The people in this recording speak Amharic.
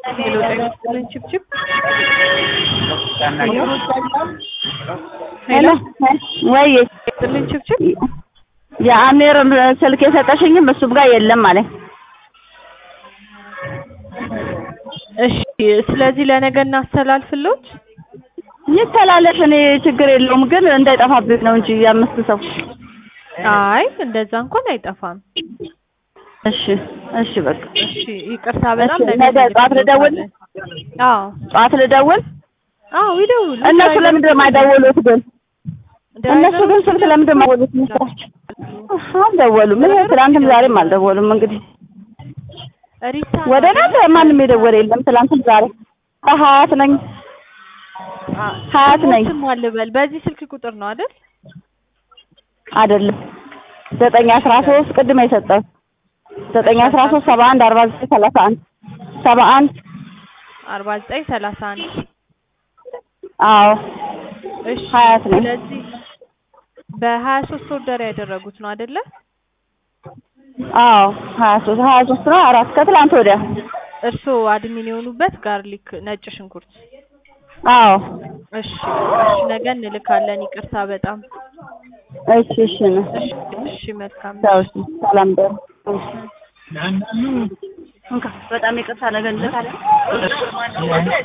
ሄሎ ጤና ይስጥልኝ ችብችብ ሄሎ ወይ ይስጥልኝ ችብችብ የአሜር ስልክ የሰጠሽኝም እሱም ጋር የለም አለኝ። እሺ ስለዚህ ለነገ እናስተላልፍሎት ይተላለፍ፣ እኔ ችግር የለውም ግን እንዳይጠፋብኝ ነው እንጂ የአምስት ሰው አይ እንደዛ እንኳን አይጠፋም እሺ እሺ በቃ እሺ ይቅርታ በጣም እሺ፣ ነገ ጠዋት ልደውል? አዎ ጠዋት ልደውል። አዎ ይደውሉ እነሱ ለምንድን ነው የማይደውሉት ግን? እነሱ ግን ስልክ ለምንድን ነው የማይደውሉት መሰላችሁ? አልደወሉም። ይሄ ትናንትም ዛሬም አልደወሉም። እንግዲህ ሪታ ወደ እናንተ ማንም የደወለ የለም። ትናንትም ዛሬ ከሀያት ነኝ ሀያት ነኝ ስም አልበል በዚህ ስልክ ቁጥር ነው አይደል አይደለም ዘጠኝ አስራ ሶስት ቅድም የሰጠው ዘጠኝ አስራ ሶስት ሰባ አንድ አርባ ዘጠኝ ሰላሳ አንድ ሰባ አንድ አርባ ዘጠኝ ሰላሳ አንድ አዎ እሺ ሀያት ነኝ። ስለዚህ በሀያ ሶስት ኦርደር ያደረጉት ነው አይደለ አዎ ሀያ ሶስት ሀያ ሶስት ነው አራት ከትላንት ወዲያ እርስዎ አድሚን የሆኑበት ጋርሊክ ነጭ ሽንኩርት አዎ እሺ እሺ ነገ እንልካለን ይቅርታ በጣም እሺ እሺ ነው እሺ እሺ መልካም ቻው እሺ ሰላም ደሩ እንካ በጣም ይቅርታ ነገ እንልካለን